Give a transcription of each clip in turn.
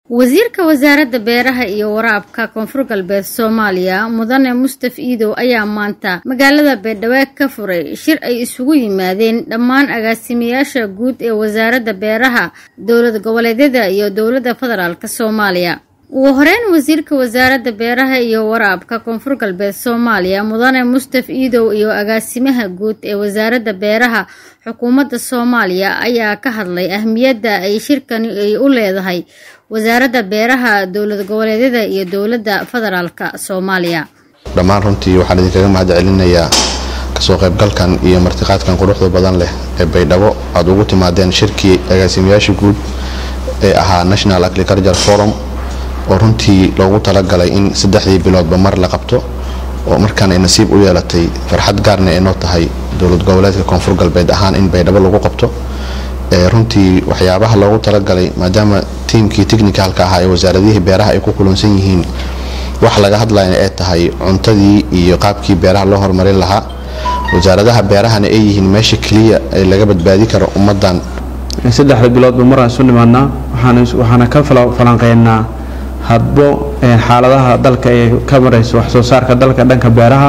wasiirka wasaaradda beeraha iyo waraabka koonfur galbeed soomaaliya mudane mustaf iidow ayaa maanta magaalada beedhawaa ka furay shir ay isugu yimaadeen dhammaan agaasimayaasha guud ee wasaaradda beeraha dowlad goboleedyada iyo dowladda federaalk soomaaliya ugu horeyn wasiirka wasaaradda beeraha iyo waraabka koonfur galbeed soomaaliya mudane mustaf iidow iyo agaasimaha guud ee wasaaradda beeraha xukuumadda soomaaliya ayaa ka hadlay ahmiyadda ay shirkani ay u leedahay wasaaradda beeraha dowlad goboleedyada iyo dowladda federaalka soomaaliya dhammaan runtii waxaan idinkaga mahad celinayaa kasoo qaybgalkan iyo martiqaadkan quruxda badan leh ee baydhabo aada ugu timaadeen shirkii agaasimayaasha guud ee ahaa national agriculture forum oo runtii loogu talagalay in saddexdii biloodba mar la qabto oo markaan ay nasiib u yeelatay farxad gaarna ay noo tahay dowlad goboleedka koonfur galbeed ahaan in baydhabo lagu qabto runtii waxyaabaha loogu talagalay maadaama tiimkii technicalka ahaa ee wasaaradihii beeraha ay ku kulansan yihiin wax laga hadlayna ay tahay cuntadii iyo qaabkii beeraha loo horumarin lahaa wasaaradaha beerahana ay yihiin meesha keliya ee laga badbaadi karo ummadan saddexda biloodba maraan isu nimaadnaa waxaana ka falanqeynaa hadbo xaaladaha dalka ee ka marayso wax soo saarka dalka dhanka beeraha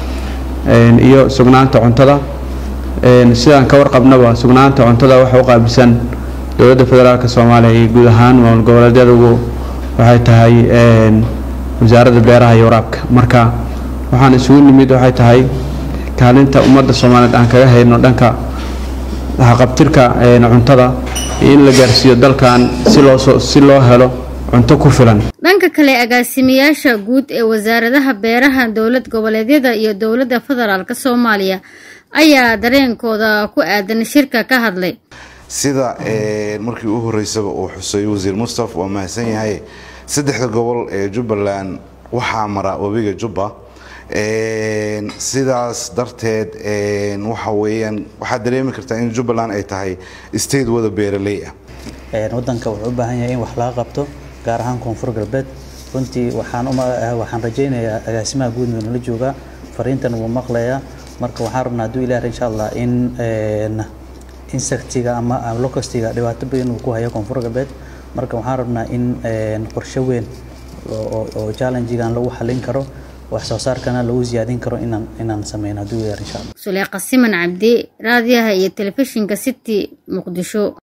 iyo sugnaanta cuntada sidaan ka warqabnaba sugnaanta cuntada waxa u qaabilsan dowladda federaalk soomaaliya iyo guud ahaan maamul goboleedyadagu waxay tahay wasaaradda beeraha iyo waraabka marka waxaan isugu nimid waxay tahay kaalinta ummadda soomaaliyeed aan kaga hayno dhanka haqabtirka cuntada iyo in la gaarsiiyo dalkan si loo si loo helo cunto ku filan dhanka kale agaasimayaasha guud ee wasaaradaha beeraha dowlad goboleedyada iyo dowladda federaalk soomaaliya ayaa dareenkooda ku aadan shirka ka hadlay sida markii u horeysaba uu xusay wasiir mustaf waa mahadsan yahay saddexda gobol ee jubbaland waxaa mara webiga jubba sidaas darteed waxa weyaan waxaad dareemi kartaa in jubbaland ay tahay state wada beeraley ah wadanka wuxuu u baahan yahay in wax laga qabto gaar ahaan koonfur galbeed runtii waxaan waxaan rajaynayaa agaasimaha guudna nala joogaa fariintan wuu maqlayaa marka waxaan rabnaa hadduu ilaah insha allah in insectiga ama locustiga dhibaato badan uu ku hayo koonfur galbeed marka waxaan rabnaa in qorshe weyn oo challengegan lagu xalin karo wax soo saarkana lagu siyaadin karo inaan inaan sameyno hadduu ilaah insha allah suleeqa siman cabdi raadiyaha iyo telefishinka city muqdisho